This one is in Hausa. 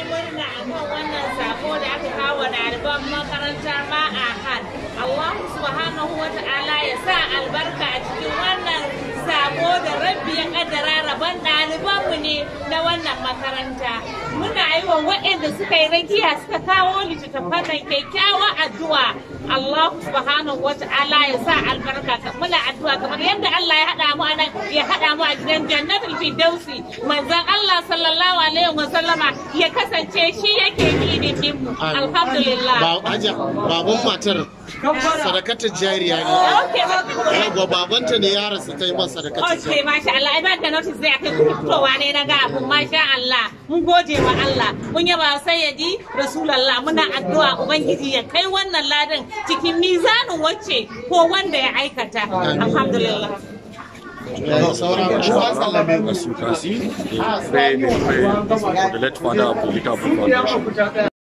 murna akan wannan sako da aka kawo ɗaliban makarantar ma'ahad. Allah subhanahu wa ta'ala ya sa albarka a cikin wannan sako da rabbi ya kaddara rabon ɗalibanmu ne na wannan makaranta. Muna yi wa waɗanda suka yi rakiya suka kawo littattafan nan kyakkyawa addu'a. Allah subhanahu wa ta'ala ya sa albarka muna addu'a kamar yadda Allah ya haɗa mu anan ya haɗa mu a gidan jannatul firdausi manzon Allah sallallahu alaihi wa sallama ya kasance shi yake kidin mu alhamdulillah Ba aja baban matar sadakatar jariya ne. okay Yawwa babanta ne ya rasu ta yi masa sadakatar Okay, jariya. masha Allah, ai ba da notice zai akai kuke fitowa ne na ga abun masha Allah. Mun gode wa Allah. Mun yaba sayyidi Rasulullah muna addu'a Ubangiji ya kai wannan ladan cikin mizanin wacce ko wanda ya aikata. Alhamdulillah. Yawa sauran As you can see, the prayer, the prayer for the late father of the Little Foundation.